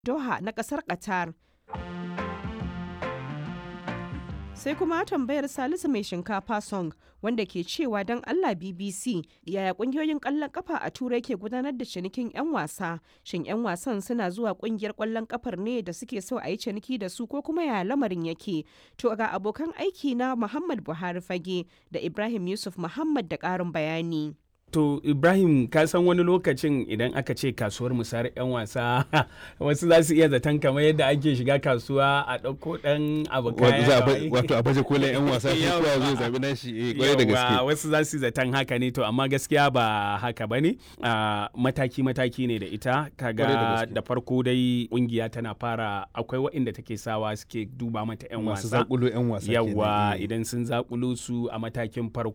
Doha na ƙasar Qatar. sai kuma tambayar salisu mai shinkafa song wanda ke cewa don allah bbc yaya kungiyoyin kwallon kafa a turai ke gudanar da cinikin 'yan wasa shin 'yan wasan suna zuwa kungiyar kwallon kafar ne da suke so a yi ciniki da su ko kuma yaya lamarin yake to ga abokan aiki na muhammad buhari fage da ibrahim yusuf muhammad da karin bayani To Ibrahim ka san wani lokacin idan aka ce kasuwar musayar 'yan wasa wasu za su iya zaton kamar yadda ake shiga kasuwa a ɗauko ɗan abu kaya. Wato a baje kolin 'yan wasa sai kowa zai zabi nashi eh kwarai da gaske. wasu za su zaton haka ne to amma gaskiya ba haka bane mataki mataki ne da ita kaga da farko dai kungiya tana fara akwai waɗanda take sawa suke duba mata 'yan wasa. Masu zakulo 'yan wasa. Yawwa idan sun zakulo su a matakin farko